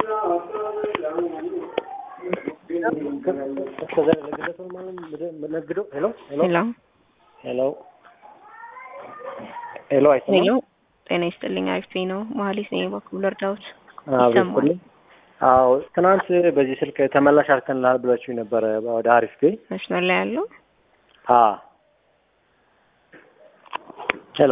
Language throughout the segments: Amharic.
ሄሎ ሄሎ ሄሎ ሄሎ አይሰማም? ሄሎ ጤና ይስጥልኝ። አሪፍ ነው። መሀሌት ነኝ። በኩል እርዳውት አዎ ይሰማል። ይስጥልኝ። አዎ ትናንት በዚህ ስልክ ተመላሽ አድርገንልሃል ብላችሁ ነበረ ወደ አሪፍ ቤ መስመር ላይ ያለው አ ሄሎ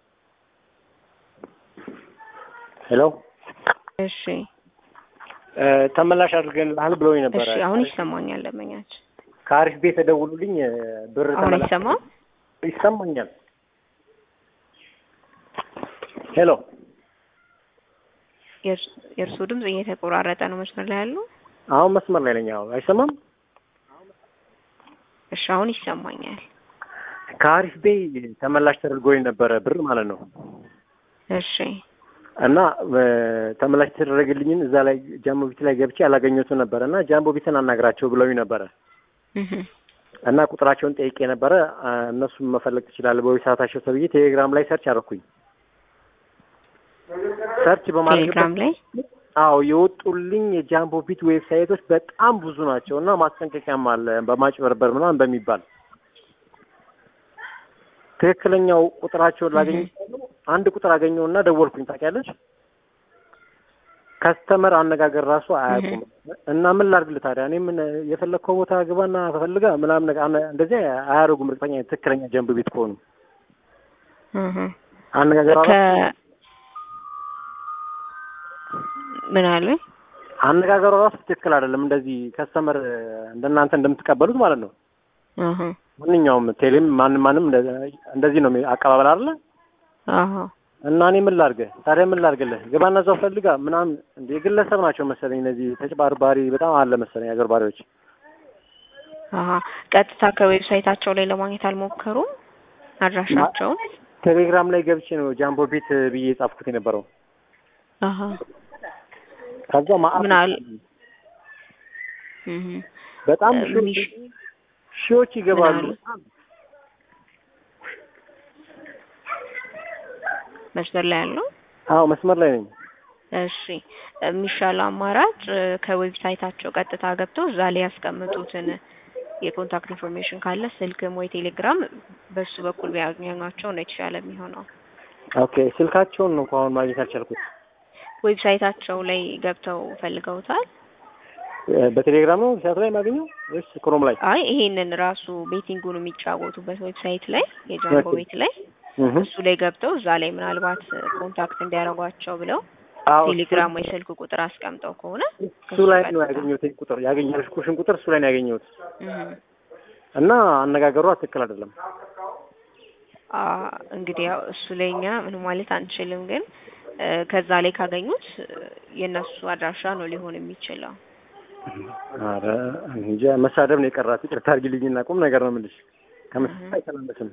ሄሎ እሺ፣ እ ተመላሽ አድርገንልሃል ብለውኝ ነበረ። እሺ። አሁን ይሰማኛል። ለመኛች ከአሪፍ ቤት ተደውሉልኝ እ ብር አሁን ተመላሽ አይሰማም። ይሰማኛል። ሄሎ የእርስ- የእርስዎ ድምጽ እየተቆራረጠ ነው። መስመር ላይ ያለው አሁን መስመር ላይ ነኝ። አዎ አይሰማም? እሺ፣ አሁን ይሰማኛል። ከአሪፍ ቤ ተመላሽ ተደርጎኝ ነበረ ብር ማለት ነው። እሺ፣ እና እ ተመላሽ የተደረገልኝን እዛ ላይ ጃምቦ ቢት ላይ ገብቼ አላገኘሁትም ነበረ እና ጃምቦ ቢትን አናግራቸው ብለውኝ ነበረ እህ እና ቁጥራቸውን ጠይቄ ነበረ። አ፣ እነሱም መፈለግ ትችላለህ በዌብሳይታቸው ተብዬ ቴሌግራም ላይ ሰርች አደረኩኝ። ሰርች በማድረግ ቴሌግራም ላይ አዎ የወጡልኝ የጃምቦ ቢት ዌብሳይቶች በጣም ብዙ ናቸው እና ማስጠንቀቂያም አለ በማጭበርበር ምናምን በሚባል ትክክለኛው ቁጥራቸውን ላገኝ አንድ ቁጥር አገኘውና ደወልኩኝ። ታውቂያለሽ ከስተመር አነጋገር ራሱ አያውቁም እና ምን ላድርግልህ ታዲያ እኔ ምን የፈለግከው ቦታ ግባና ፈልጋ ምናምን ነገር አነ- እንደዚህ አያደርጉም። እርግጠኛ ነኝ ትክክለኛ ጃምቦ ቢት ከሆኑ እህ አነጋገር ከ ራሱ ምን አለ አነጋገሩ ራሱ ትክክል አይደለም። እንደዚህ ከስተመር እንደናንተ እንደምትቀበሉት ማለት ነው። እህ ማንኛውም ቴሌም ማንም ማንም እንደ- እንደዚህ ነው የሚ- አቀባበል አይደለ? አሃ እና እኔ ምን ላድርግህ ታዲያ ምን ላድርግልህ? ግባና እዛው ፈልጋ ምናምን እንደ የግለሰብ ናቸው መሰለኝ እነዚህ ተጭበርባሪ በጣም አለ መሰለኝ አገርባሪዎች። አሃ ቀጥታ ከዌብሳይታቸው ላይ ለማግኘት አልሞከሩም አድራሻቸውን? ቴሌግራም ላይ ገብቼ ነው ጃምቦ ቤት ብዬ የጻፍኩት የነበረው። አሃ ከዛ ማአት ምን አለ? እህ በጣም እ ሺዎች ሚሽ- ሺዎች ይገባሉ። ምን አሉ? መስመር ላይ ያለው አዎ መስመር ላይ ነኝ። እሺ የሚሻለው አማራጭ እ ከዌብሳይታቸው ቀጥታ ገብተው እዛ ላይ ያስቀምጡትን የኮንታክት ኢንፎርሜሽን ካለ ስልክም ወይ ቴሌግራም በሱ በኩል ቢያገኟቸው ነው የተሻለ የሚሆነው። ኦኬ ስልካቸውን ነው እኮ አሁን ማግኘት አልቻልኩት። ዌብሳይታቸው ላይ ገብተው ፈልገውታል። እ በቴሌግራም ነው ሲያት ላይ የማገኘው ወይስ ክሮም ላይ? አይ ይሄንን ራሱ ቤቲንጉን የሚጫወቱበት ዌብሳይት ላይ የጃምቦ ኦኬ። ቤት ላይ እህ እሱ ላይ ገብተው እዛ ላይ ምናልባት ኮንታክት እንዲያደርጓቸው ብለው አዎ ቴሌግራም ወይ ስልክ ቁጥር አስቀምጠው ከሆነ እሱ ላይ ነው ያገኘሁት ይሄን ቁጥር ያገኘሁት ኩሽን ቁጥር እሱ ላይ ነው ያገኘሁት እህ እና አነጋገሯ ትክክል አይደለም። አ እንግዲህ ያው እሱ ላይ እኛ ምንም ማለት አንችልም፣ ግን እ ከዛ ላይ ካገኙት እ የእነሱ አድራሻ ነው ሊሆን የሚችለው። ኧረ እንጃ መሳደብ ነው የቀራት። ይቅርታ አድርጊልኝና ቁም ነገር ነው የምልሽ። ከመሳደብ አይተናነስም።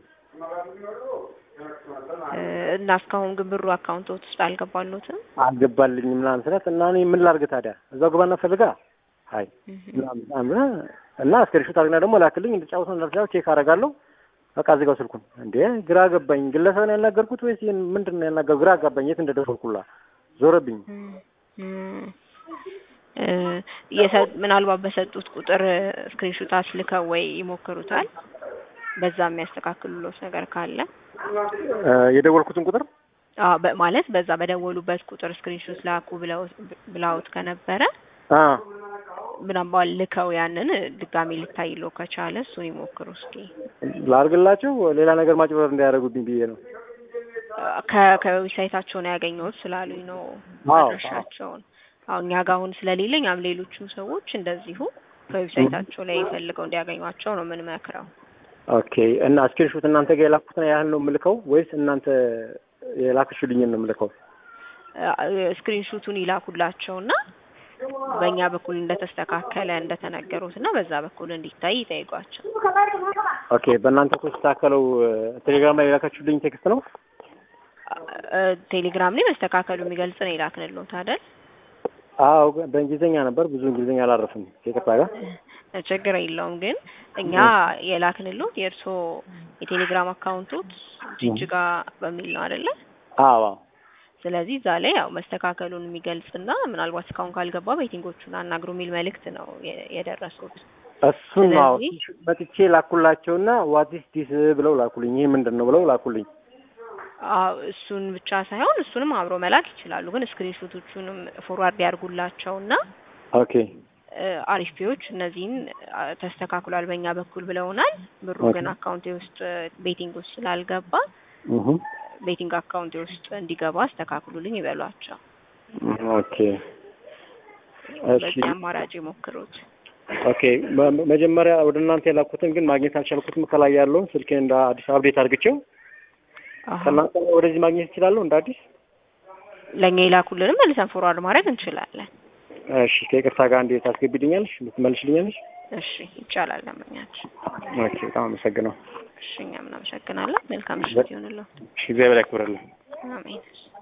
እ እና እስካሁን ግን ብሩ አካውንቶት ውስጥ አልገባሉትም። አልገባልኝም ምናምን ስላት እና እኔ ምን ላድርግ ታዲያ እዛው ግባና ፈልጋ አይ ምናምን ምናምን እና እስክሪንሾት አድርግና ደግሞ ላክልኝ እንድጫወት እንዳልቻው ቼክ አደርጋለሁ። በቃ እዚህ ጋር ስልኩን እንዴ ግራ ገባኝ። ግለሰብን ያናገርኩት ወይስ ይሄን ምንድን ነው ያናገርኩት? ግራ ገባኝ። የት እንደደወልኩላ ዞረብኝ። እም እ የሰ- ምናልባት በሰጡት ቁጥር ስክሪንሾት አስልከው ወይ ይሞክሩታል። በዛ የሚያስተካክሉሎት ነገር ካለ እ የደወልኩትን ቁጥር አዎ በ- ማለት በዛ በደወሉበት ቁጥር ስክሪንሾት ላኩ ብለው ብላውት ከነበረ አ ምናልባት ልከው ያንን ድጋሚ ልታይሎ ከቻለ እሱን ይሞክሩ እስኪ። ላድርግላቸው ሌላ ነገር ማጭበርበር እንዳያደርጉብኝ ብዬ ነው። ከ- ከዌብሳይታቸው ነው ያገኘሁት ስላሉኝ ነው አዎ፣ አድራሻቸውን። አሁን እኛ ጋር አሁን ስለሌለኝ ያም ሌሎቹ ሰዎች እንደዚሁ ከዌብሳይታቸው ላይ ፈልገው እንዲያገኟቸው ነው የምንመክረው። ኦኬ እና ስክሪንሾት እናንተ ጋር የላኩትን ያህል ነው የምልከው ወይስ እናንተ የላክሽልኝን ነው የምልከው? ስክሪንሹቱን ይላኩላቸውና በእኛ በኩል እንደተስተካከለ እንደተነገሩት እና በዛ በኩል እንዲታይ ይጠይቋቸው። ኦኬ በእናንተ እኮ የተስተካከለው ቴሌግራም ላይ የላካችሁልኝ ቴክስት ነው? እ ቴሌግራም ላይ መስተካከሉ የሚገልጽ ነው የላክንልዎት አይደል? አዎ በእንግሊዝኛ ነበር። ብዙ እንግሊዝኛ አላረፍም ከይቅርታ ጋር። ችግር የለውም ግን እኛ የላክንልዎት የእርስዎ የቴሌግራም አካውንቶት ጅጅጋ በሚል ነው አይደለ? አዎ ስለዚህ እዛ ላይ ያው መስተካከሉን የሚገልጽና ምናልባት እስካሁን ካልገባ ቤቲንጎቹን አናግሩ የሚል መልእክት ነው የ- የደረሱት። እሱን ነው ስለዚህ- መጥቼ ላኩላቸውና ዋቲስ ዲስ ብለው ላኩልኝ። ይህ ምንድን ነው ብለው ላኩልኝ። አዎ እሱን ብቻ ሳይሆን እሱንም አብሮ መላክ ይችላሉ። ግን ስክሪንሾቶቹንም ፎርዋርድ ያርጉላቸውና ኦኬ እ፣ አሪፍ ፒዎች እነዚህን አ፣ ተስተካክሏል በእኛ በኩል ብለውናል። ብሩ ኦኬ። ግን አካውንቴ ውስጥ ቤቲንግ ውስጥ ስላልገባ እህ ቤቲንግ አካውንቴ ውስጥ እንዲገባ አስተካክሉልኝ ይበሏቸው። ኦኬ እሺ በዚህ አማራጭ ይሞክሩት። ኦኬ መ- መጀመሪያ ወደ እናንተ የላኩትን ግን ማግኘት አልቻልኩትም። ከላይ ያለውን ስልኬ እንደ አዲስ አፕዴት አድርግቼው አሀ። ከእናንተ ወደዚህ ማግኘት እችላለሁ እንደ አዲስ። ለእኛ የላኩልንም መልሰን ፎርዋርድ ማድረግ እንችላለን። እሺ ከይቅርታ ጋር እንዴት ታስገቢልኛለሽ? ልትመልሽልኛለሽ? እሺ ይቻላል። ለምኛችን ኦኬ በጣም አመሰግነው። እሺ እኛም እናመሰግናለን። መልካም ምሽት ይሁንልዎ። እሺ እግዚአብሔር ያክብርልኝ። አሜን።